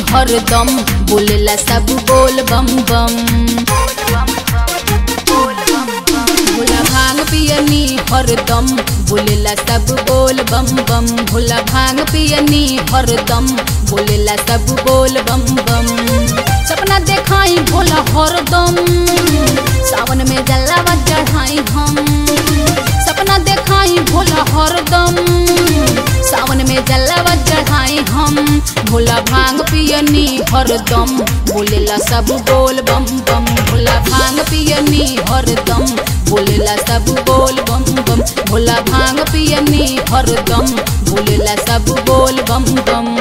हरदम बोलेला सब बोल बम बम भोला भांग पियनी हरदम बोलेला सब बोल बम बम भोला भांग पियनी हरदम बोलेला सब बोल बम बम सपना देखाई भोला हरदम सावन में जलावा चढ़ाई हम सपना देखाई भोला हरदम सावन में जलावा चढ़ाई हम भोला भांग पियनी हरदम बोलेला सब बोल बम बम भोला भांग पियनी हरदम बोलेला सब बोल बम बम भोला भांग पियनी हरदम बोलेला सब बोल बम बम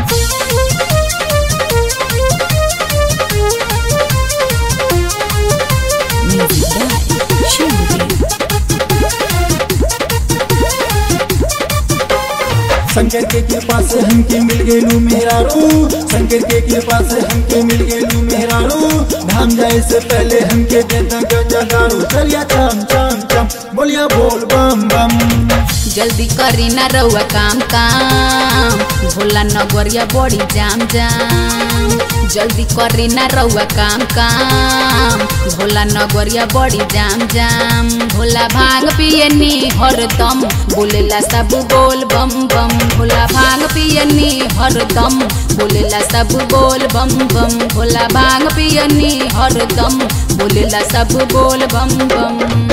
शंकर के कृपा से हमके मिल गेलू मेरा रू शंकर के कृपा से हमके मिल गेलू मेरा रू धाम जाए से पहले हमके देता गंजा दारू चलिया चम चम चम बोलिया बोल बम बम जल्दी करी ना रउआ काम काम भोला नगरिया बड़ी जाम जाम जल्दी करी ना रउआ काम काम भोला नगरिया बड़ी जाम जाम भोला भांग पियनी हरदम बोलेला सब बोल बम बम भोला भांग पियनी हरदम बोलेला सब बोल बम बम भोला भांग पियनी हरदम बोलेला सब बोल बम बम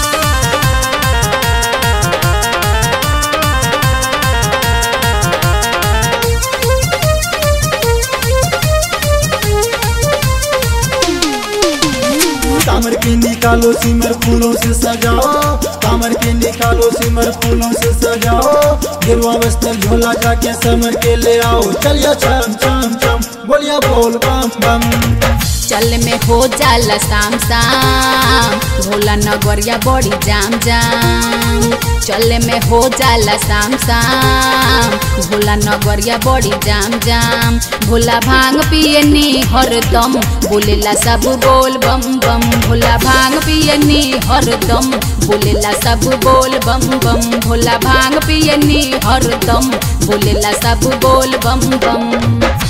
कामर के निकालो सिमर फूलों से सजाओ कामर के निकालो सिमर फूलों से सजाओ गिरवा वस्त्र झोला जाके समर के ले आओ चलिया चम चम चम बोलिया बोल बम बम चल में हो जाला शाम शाम भोला नगरिया बड़ी जाम जाम चल में हो जाला शाम शाम भोला नगरिया बड़ी जाम जाम भोला भांग पियनी हरदम बोलेला सब बोल बम बम भोला भांग पियनी हरदम बोलेला सब बोल बम बम भोला भांग पियनी हरदम बोलेला सब बोल बम बम